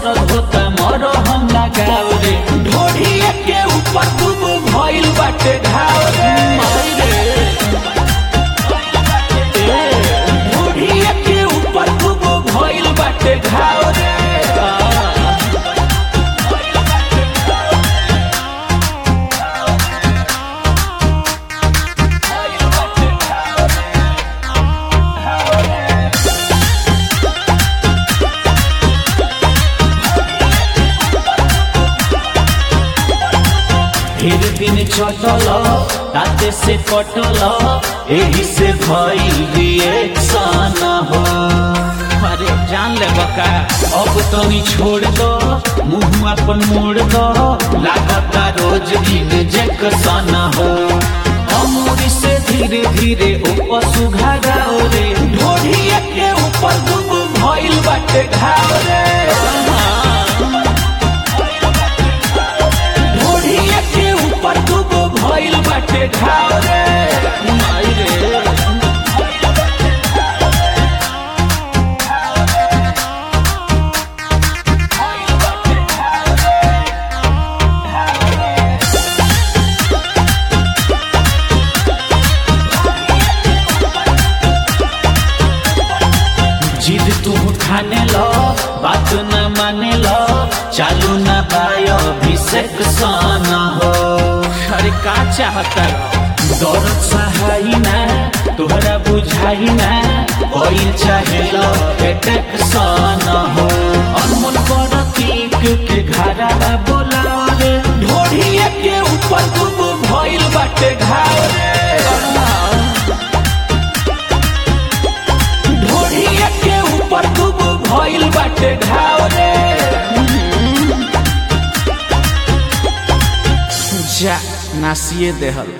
दर्द होता मरो हम लगाव रे ढोढ़िए के ऊपर खूब भइल बाटे घाव रे माई रे ढोढ़िए के ऊपर खूब भइल बाटे घाव रे आ। फिर दिन चटल ताते से कटल एही से भइल रिएक्शन हो अरे जान ले बका अब तनी छोड़ दो मुंह अपन मोड़ दो लागता रोज इंजेक्शन हो अमूरी से धीरे धीरे ऊपर सुघाराओ रे ढोढ़िए के ऊपर दुब भइल बाटे घाव रे ढोढ़िए के ऊपर दुगो भइल बाटे घाव रे माई रे जिद तू ठाने लो बात न माने लो चालू न बायो अभिषेक साना हो अरे का चाहता दौड़त सहाई ना तोहरा बुझाई ना कोई चाहे लो अटैक साना हो अनमोल बड़ा पीक के घरा बोला रे ढोढ़िए के ऊपर खूब भइल बाटे घाव रे ढोढ़िए के ऊपर खूब भइल बाटे घाव रे जा नासिए देहल